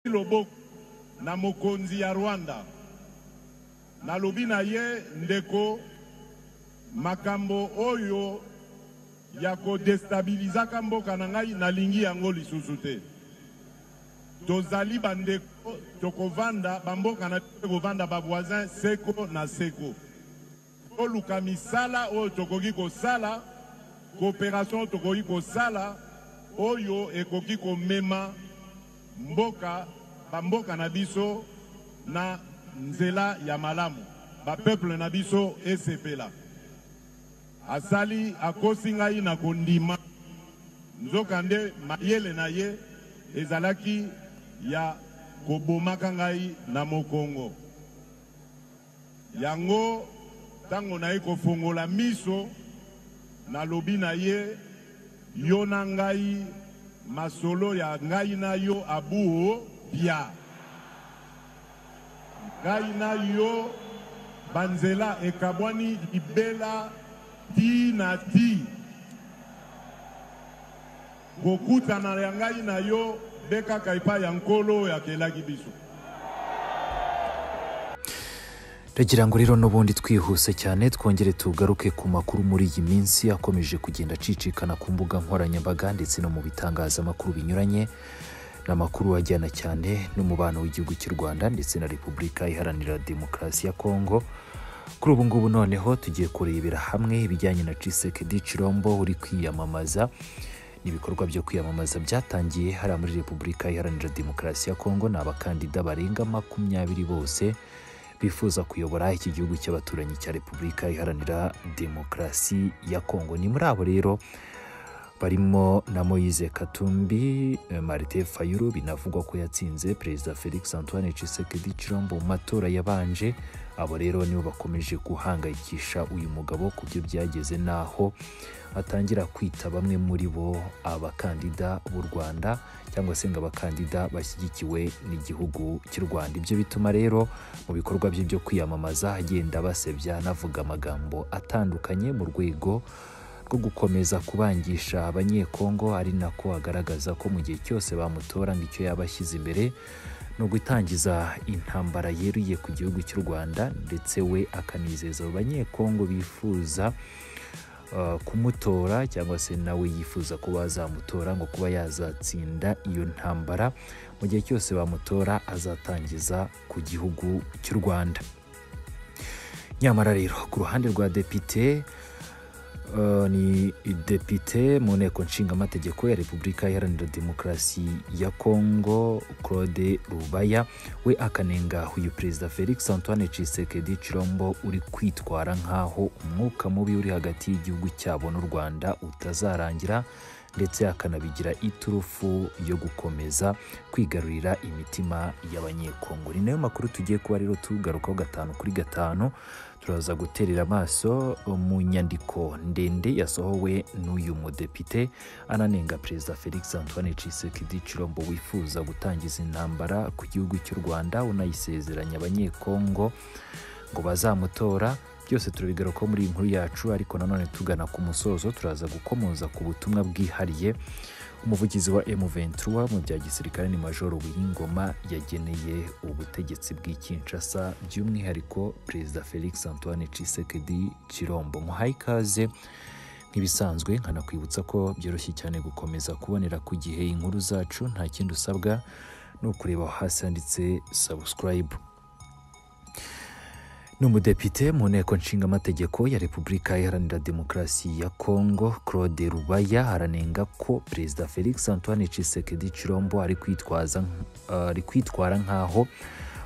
loboko na mokonzi ya rwanda nalobi na ye ndeko makambo oyo ya kodestabilizaka mboka na ngai nalingi yango lisusu te tozali bandeko tokovanda bamboka na biso ekovanda bavoisin seko na seko toluka misala oyo tokoki kosala koopération oyo tokoki kosala oyo ekoki komema mboka bamboka na biso na nzela ya malamu bapeuple na biso esepela asali akosi ngai na kondima nzokande mayele na ye ezalaki ya kobomaka ngai na mokongo yango ntango naye kofongola miso nalobi na ye yo na ngai masolo ya ngai na yo abuo bia ngai na yo banzela ekabwani libela ti na ti kokutana ya ngai na yo nde kaka epai ya nkolo oyo akelaki biso Ndagira ngo rero n'ubundi twihuse cyane twongere tugaruke ku makuru muri iyi minsi akomeje kugenda acicikana ku mbuga nkoranyambaga ndetse no mu bitangazamakuru binyuranye ni amakuru ajyana cyane n'umubano w'igihugu cy'u rwanda ndetse na repubulika iharanira demokarasi ya kongo kuri ubu ngubu noneho tugiye kurebera hamwe ibijyanye na cisekedi cirombo uri kwiyamamaza n'ibikorwa byo kwiyamamaza byatangiye hariya muri repubulika iharanira demokarasi ya kongo ni abakandida barenga makumyabiri bose bifuza kuyobora iki gihugu cy'abaturanyi cya repubulika iharanira demokarasi ya kongo ni muri abo rero barimo na moise katumbi eh, marite fayulu binavugwa ko yatsinze perezida felix antoine tshisekedi chilombo mu matora yabanje abo rero nibo bakomeje guhangayikisha uyu mugabo ku byo byageze n'aho atangira kwita bamwe muri bo abakandida b'u rwanda cyangwa se ngo abakandida bashyigikiwe n'igihugu cy'u rwanda ibyo bituma rero mu bikorwa bye byo kwiyamamaza agenda basebya anavuga amagambo atandukanye mu rwego rwo gukomeza kubangisha abanyekongo ari nako agaragaza ko mu gihe cyose bamutora ngo icyo yaba ashyize imbere ni ugutangiza intambara yeruye ku gihugu cy'u rwanda ndetse we akanizeza abo banyekongo bifuza uh, kumutora cyangwa se nawe yifuza ko bazamutora ngo kuba yazatsinda iyo ntambara mu gihe cyose bamutora azatangiza ku gihugu cy'u rwanda nyamara rero ku ruhande rwa depite Uh, ni depite mu nteko nshingamategeko ya repubulika iharanira demokarasi ya kongo claude rubaya we akanenga uyu perezida felix antoine tshisekedi chilombo uri kwitwara nk'aho umwuka mubi uri hagati y'igihugu cyabo n'u rwanda utazarangira ndetse akanabigira iturufu yo gukomeza kwigarurira imitima y'abanyekongo ni nayo makuru tugiye kuba rero tugarukaho gatanu kuri gatanu turaza guterera amaso mu nyandiko ndende yasohowe n'uyu mudepite ananenga perezida felix antoine tshisekedi chilombo wifuza gutangiza intambara ku gihugu cy'u rwanda unayisezeranya abanyekongo ngo bazamutora byose turabigarukaho muri iyi nkuru yacu ariko nanone tugana ku musozo turaza gukomoza ku butumwa bwihariye umuvugizi wa M23 mu bya gisirikare ni majoro Wiyingoma yageneye ubutegetsi bw'ikinshasa by'umwihariko perezida Felix Antoine Tshisekedi Chilombo muhaye ikaze nk'ibisanzwe nkanakwibutsa ko byoroshye cyane gukomeza kubonera ku gihe inkuru zacu nta kindi usabwa ni ukureba aho hasi handitse subscribe ni umudepite mu nteko nshingamategeko ya repubulika iharanira demokarasi ya kongo claude rubaya aranenga ko perezida felix antoine tshisekedi chilombo ari kwitwaza nk- ari kwitwara nk'aho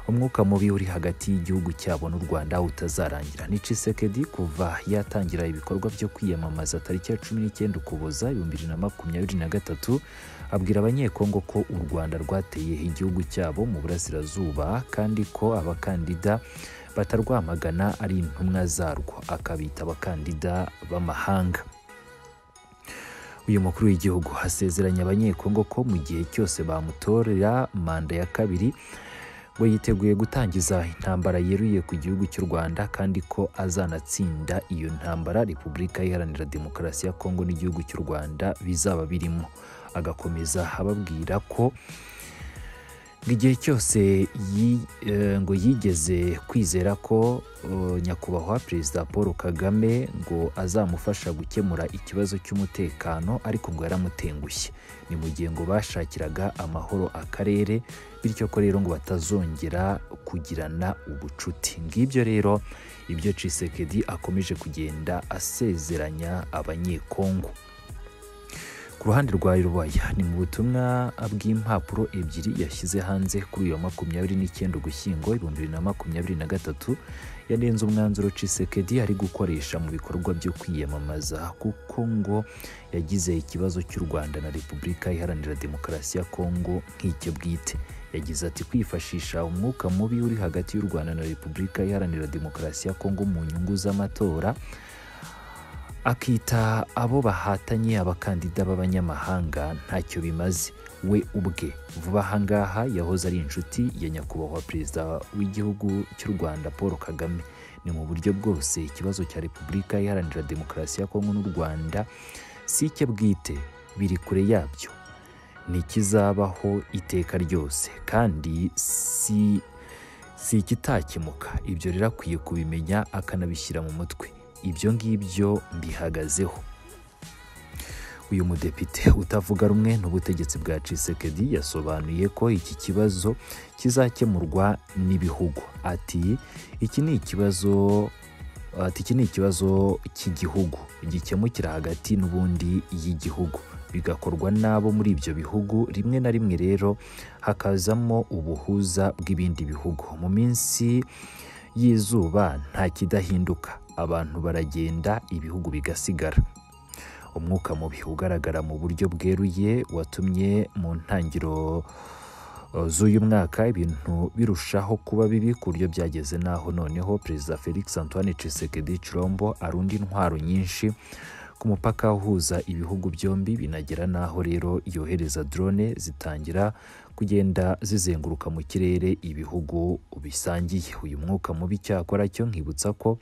umwuka mubi uri hagati y'igihugu cyabo n'u rwanda utazarangira ni tshisekedi kuva yatangira ibikorwa byo kwiyamamaza tariki ya cumi n'icyenda ukuboza ibihumbi bibiri na makumyabiri na gatatu abwira abanyekongo ko u rwanda rwateye igihugu cyabo mu burasirazuba kandi ko abakandida batarwamagana ari intumwa zarwo akabita abakandida b'amahanga uyu mukuru w'igihugu asezeranya abanyekongo ko mu gihe cyose bamutorera manda ya kabiri we yiteguye gutangiza intambara yeruye ku gihugu cy'u rwanda kandi ko azanatsinda iyo ntambara repubulika iharanira demokarasi ya kongo n'igihugu cy'u rwanda bizaba birimo agakomeza ababwira ko ngo igihe cyose yi- eh, ngo yigeze kwizera ko eh, nyakubahwa perezida paul kagame ngo azamufasha gukemura ikibazo cy'umutekano ariko ngo yaramutengushye ni mu gihe ngo bashakiraga amahoro akarere bityo ko rero ngo batazongera kugirana ubucuti ngibyo rero ibyo cisekedi akomeje kugenda asezeranya abanyekongo ku ruhande rwa rubaya ni mu butumwa bw'impapuro ebyiri yashyize hanze kuri uyu wa makumyabiri n'icyenda ugushyingo ibihumbi bibiri na makumyabiri na gatatu yanenze umwanzuro cisekedi ari gukoresha mu bikorwa byo kwiyamamaza kuko ngo yagize ikibazo cy'u rwanda na repubulika iharanira demokarasi ya kongo nk'icyo bwite yagize ati kwifashisha umwuka mubi uri hagati y'u rwanda na repubulika iharanira demokarasi ya kongo mu nyungu z'amatora akita abo bahatanye abakandida b'abanyamahanga ntacyo bimaze we ubwe vuba aha ngaha yahoze ari inshuti ya nyakubahwa perezida w'igihugu cy'u rwanda paul kagame ni mu buryo bwose ikibazo cya repubulika iharanira demokarasi ya kongo n'u rwanda si icye bwite biri kure yabyo ni ikizabaho iteka ryose kandi si si ikitakemuka ibyo rero akwiye kubimenya akanabishyira mu mutwe ibyo ngibyo mbihagazeho uyu mudepite utavuga rumwe n'ubutegetsi bwa cisekedi yasobanuye ko iki kibazo kizakemurwa n'ibihugu ati iki ni ikibazo ati iki ni ikibazo cy'igihugu gikemukira hagati n'ubundi y'igihugu bigakorwa n'abo muri ibyo bihugu rimwe na rimwe rero hakazamo ubuhuza bw'ibindi bihugu mu minsi y'izuba nta kidahinduka abantu baragenda ibihugu bigasigara umwuka mubi ugaragara mu buryo bweruye watumye mu ntangiro eh, z'uyu mwaka ibintu birushaho kuba bibi ku buryo byageze n'aho noneho perezida felix antoine tshisekedi chilombo arunda intwaro nyinshi ku mupaka uhuza ibihugu byombi binagera n'aho rero yohereza drone zitangira kugenda zizenguruka mu kirere ibihugu bisangiye uyu mwuka mubi cyakora cyo nkibutsa ko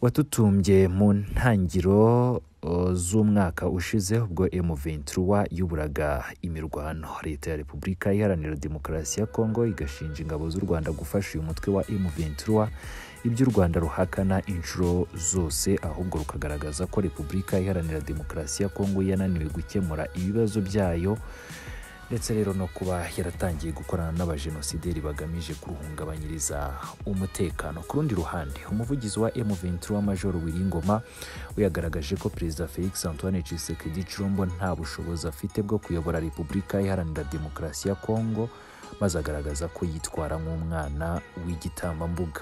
watutumbye mu ntangiro uh, z'umwaka ushize ubwo M23 yuburaga imirwano leta ya Repubulika Iharanira Demokarasi ya Kongo igashinja ingabo z'u Rwanda gufasha uyu mutwe wa M23 ibyo u Rwanda ruhakana inshuro zose ahubwo rukagaragaza ko Repubulika Iharanira Demokarasi ya Kongo yananiwe gukemura ibibazo byayo ndetse rero no kuba yaratangiye gukorana n'abajenosideri bagamije kuruhungabanyiriza umutekano ku rundi ruhande umuvugizi wa M23 Major Wiringoma we yagaragaje ko perezida Felix Antoine Tshisekedi Chilombo nta bushobozi afite bwo kuyobora Repubulika Iharanira Demokarasi ya Kongo maze agaragaza ko yitwara nk'umwana w'igitambambuga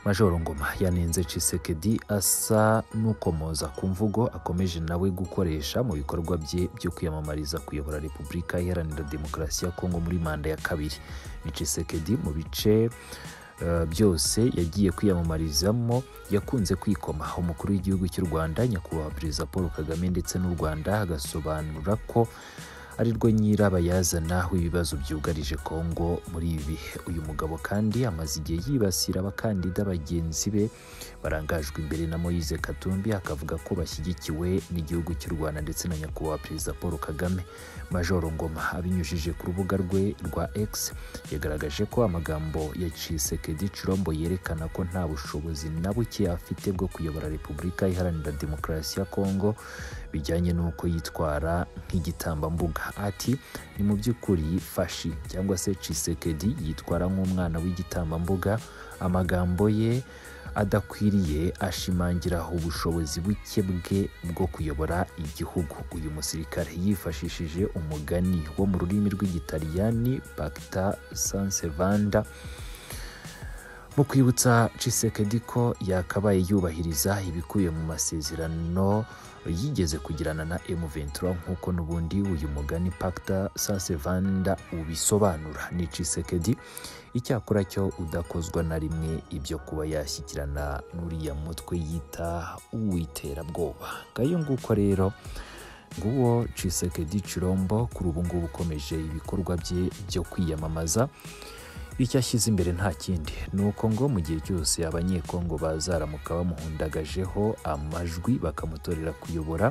Majoro Ngoma yanenze Tshisekedi asa n'ukomoza ku mvugo akomeje nawe gukoresha mu bikorwa bye byo kwiyamamariza kuyobora Repubulika Iharanira Demokarasi ya Kongo muri manda ya kabiri. Ni Tshisekedi mu bice eh, byose yagiye kwiyamamarizamo yakunze kwikoma umukuru w'igihugu cy'u Rwanda nyakubahwa perezida Paul Kagame ndetse n'u Rwanda agasobanura ko ari rwo nyirabayazana w'ibibazo byugarije Kongo muri ibi bihe. Uyu mugabo kandi amaze igihe yibasira abakandida bagenzi be barangajwe imbere na Moise Katumbi akavuga ko bashyigikiwe n'igihugu cy'u Rwanda ndetse na nyakubahwa perezida Paul Kagame. Majoro Ngoma abinyujije ku rubuga rwe rwa X yagaragaje ko amagambo ya Tshisekedi Chilombo yerekana ko nta bushobozi na buke afite bwo kuyobora Repubulika Iharanira Demokarasi ya Kongo bijyanye n'uko yitwara nk'igitambambuga ati ni mu by'ukuri fashi cyangwa se cisekedi yitwara nk'umwana w'igitambambuga amagambo ye adakwiriye ashimangira ubushobozi buke bwe bwo kuyobora igihugu uyu musirikare yifashishije umugani wo mu rurimi rw'igitaliyani pacta sansevanda mu kwibutsa Tshisekedi ko yakabaye yubahiriza ibikubiye mu masezerano yigeze kugirana na M23 nk'uko n'ubundi uyu mugani Pacta Sansevanda ubisobanura ni Tshisekedi icyakora cyo udakozwa na rimwe ibyo kuba yashyikirana n'uriya mutwe yita uwiterabwoba ngayo nguko rero nguwo Tshisekedi Chilombo kuri ubu ngubu ukomeje ibikorwa bye byo kwiyamamaza icyo ashyize imbere nta kindi ni uko ngo mu gihe cyose abanyekongo bazaramuka bamuhundagajeho amajwi bakamutorera kuyobora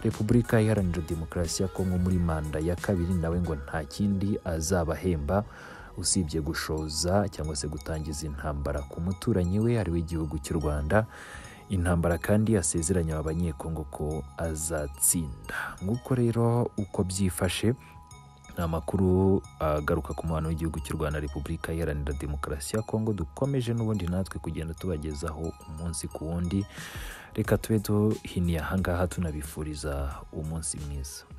repubulika iharanira demokarasi ya kongo muri manda ya kabiri nawe ngo nta kindi azabahemba usibye gushoza cyangwa se gutangiza intambara ku muturanyi we ari w'igihugu cy'u rwanda intambara kandi asezeranya aba banyekongo ko azatsinda nk'uko rero uko byifashe ni amakuru agaruka ku mubano w'igihugu cy'u rwanda repubulika iharanira demokarasi ya kongo dukomeje n'ubundi natwe kugenda tubagezaho umunsi ku wundi reka tube duhiniye ahangaha tunabifuriza umunsi mwiza